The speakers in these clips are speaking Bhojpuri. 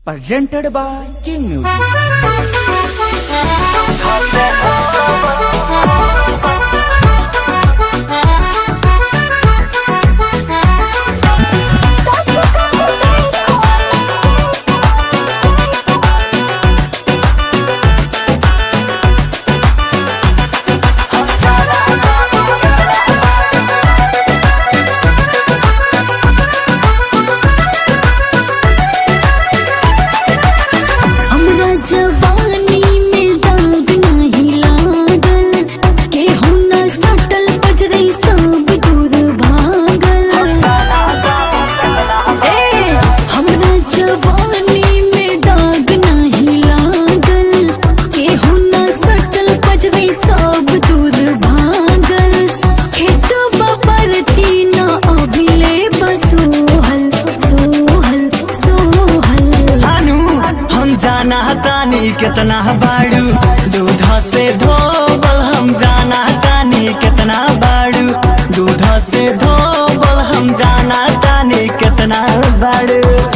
presented by King Music. हमरा जवानी में दाग नाही लागल केहू न सटल बजरई सब दूर भागल ए हमरा जवानी में दाग नाही लागल केहू न सटल बजरई सब दूर भागल खेत बबरती न अभिले बसोहल सोहल सोहल अनु हम जाना तानी कितना बाड़ू दूध से धोबल हम जाना तानी कितना बाड़ू दूध से धोबल हम जाना तानी कितना बाड़ू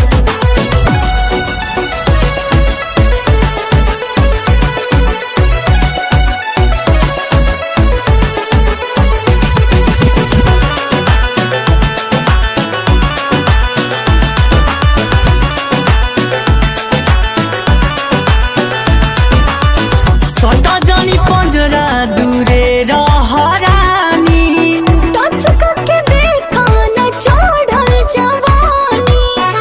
सटा जानी पंजरा दूरे रहरानी टच करके देखा न चढ़ल जवानी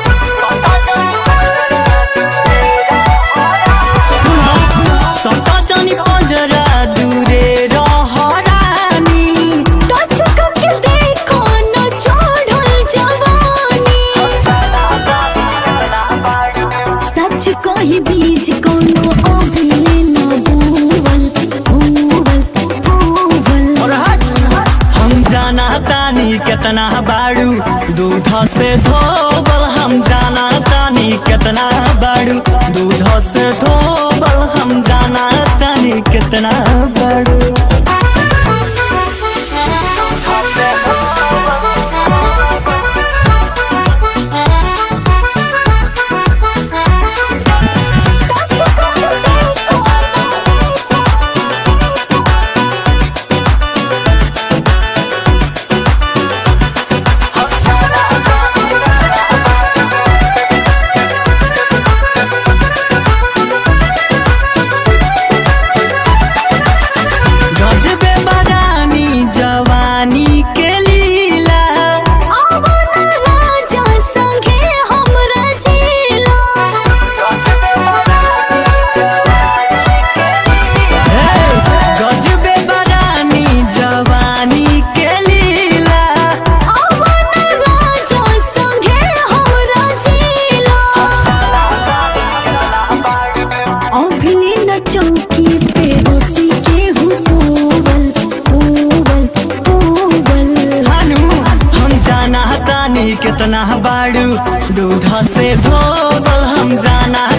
सटा जानी पंजरा दूरे रहरानी टच करके देखा न चढ़ल जवानी सच कही बीज कोनो अभिले न भूवल भूवल भूवल और हट हम जाना तानी कितना बाड़ू दूध से धोबल हम जाना तानी कितना बाड़ू दूध से धोबल हम जाना तानी कितना बाड़ू गजबे बरानी जवानी के लीला आवन राजा संगे हमरा जिला हे, गजबे बरानी जवानी के लीला आवन राजा संगे हमरा जिला अभिले न चौकी पे रोटी के हुबल हुबल हुबल हानु हम जाना तानी कितना बाड़ू दूध से धोबल हम जाना